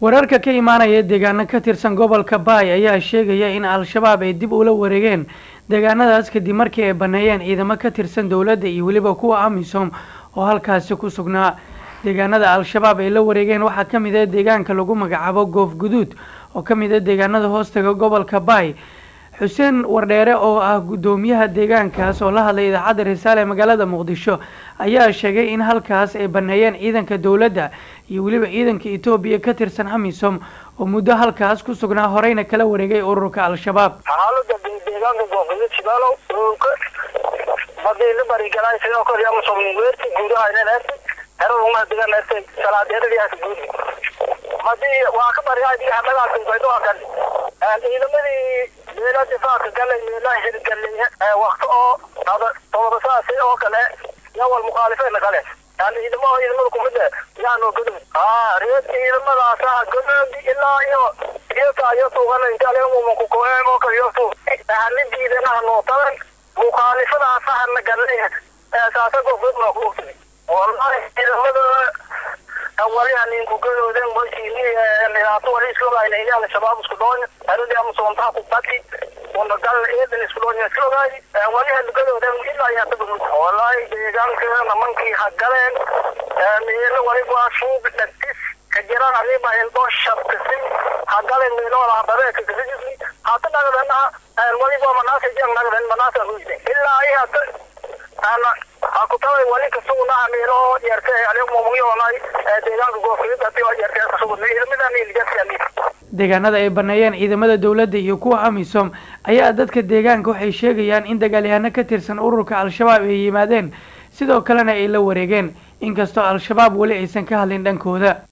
wararka ka imaanaya deegaano ka tirsan gobolka baay ayaa sheegaya in al-shabaab ay dib ula wareegeen deegaanadaas kadib markii ay baneeyeen ciidamo ka tirsan dowladda iyo weliba kuwa amisom oo halkaasi ku sugnaa deegaanada al-shabaab ay la wareegeen waxaa ka mid ah deegaanka lagu magacaabo goof guduud oo ka mid ah deegaanada hoostaga gobolka baay xuseen wardheere oo ah guddoomiyaha deegaankaas oo la hadlay idaacadda risaale magaalada muqdisho ayaa sheegay in halkaas ay baneeyeen ciidanka dowladda iyo weliba ciidanka etoobiya ka tirsan amisom oo muddo halkaas ku sugnaa horeyna kala wareegay ururka al-shabaab xaalada deegaanka goofguduud shibaalow dhulka badiila barigalay sidoo kale amisom weerti guudaha inanasi heraruma deganasi salaadeeradiyaas guud hadii waa ka bariyaa diga dagaalkan ciidamadii meela difaaca galay meelaha hirgalay wakti oo todobasaasi oo kale yawal mukhaalifeena kale yani ciidamada ciidamada kumida yaano gudub haa reer ciidamadaasa gudub ilaa iyo iyota iyo tuugana intaaleemuma kukoeen oo kale iyo tuug halidiidanaha nootadan mukhaalifadaasahana galay saasa gofgud maa ku ogtay wallahi ciidamada waliha ninku gadooden washini dhibaato wali isku ogaayna ini al-shabaab isku dhoonya aradi ama soontaha ku bati una gal eedan isku dhoonya isku ogaay waliha gadooden ilaa iyo hada gudud wallahi deegaanka namankii ha galeen meelo waliba waa shuub dhagtis ka jiraan adiba indoo shabkasi ha galeen meelo wala habareeka kasijisni hata nagdanaha waliba manaasa jang nagdan manaasa hujde ilaa iyo hata ana hakutaway wali kasugunaha meelo yarta alimumuyoonay deegaanka goofkidati oo yarta kasuguna ciidamadan ilijasiami deegaanada ay baneeyeen ciidamada dowladda iyo kuwa amisom ayaa dadka deegaanka waxay sheegayaan in dagaalyahano ka tirsan ururka al-shabaab ay yimaadeen sidoo kalena ay la wareegeen inkastoo al-shabaab weli aysan ka hadlin dhankooda